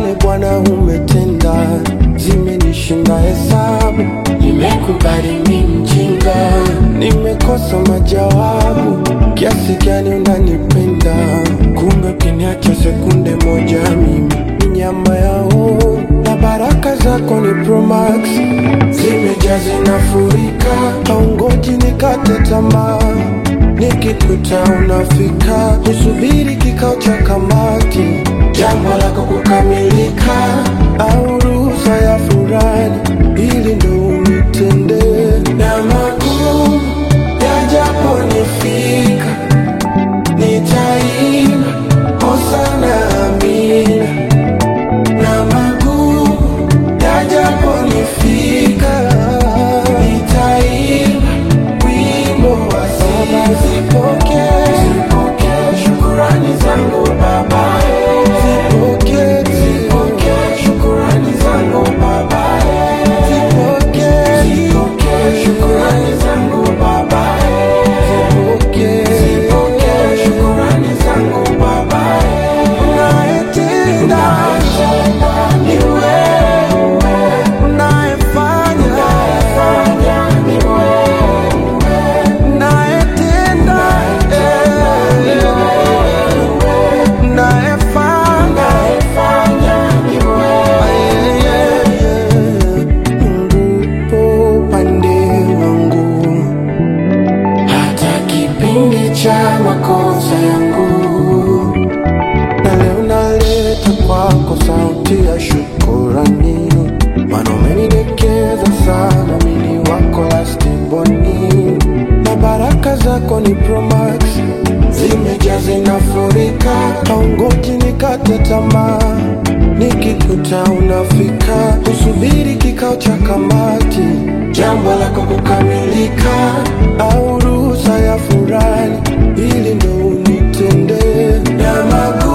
Asante Bwana umetenda, zimenishinda hesabu. Nimekubali mi mjinga, nimekosa majawabu. Kiasi gani unanipenda, kumbe ukiniacha sekunde moja mimi ni nyama yao, na baraka zako ni Promax, zimejaa zinafurika, haungoji nikate tamaa nikikuta unafika, usubiri kikao cha kamati, jambo lako kukamilika, au ruhusa ya furani, ili ndo unitende na magumu yajaponifika, nitaimba hosana amina, na magumu yajaponifika, nitaimba wimbo wa sifa. Zipokee, zipokee shukurani zangu Baba, zipokee, zipokee shukurani zangu Baba, zipokee, zipokee shukurani zangu Baba, zipokee, zipokee shukurani zangu Baba, unayetenda ni wewe, unayefanya ni wewe unayetenda unayefanya Mungu po upande wangu, hata kipindi cha makosa yangu, na leo naleta kwako sauti ya shukurani, maana umenidekeza sana, mimi wako lastiboni, na baraka zako ni Promax, zimejaa zinafurika, haungoji nikate tamaa, nikikuta unafika, usubiri kikao cha kamati, jambo lako kukamilika, au ruhusa ya furani, ili ndo unitende na magu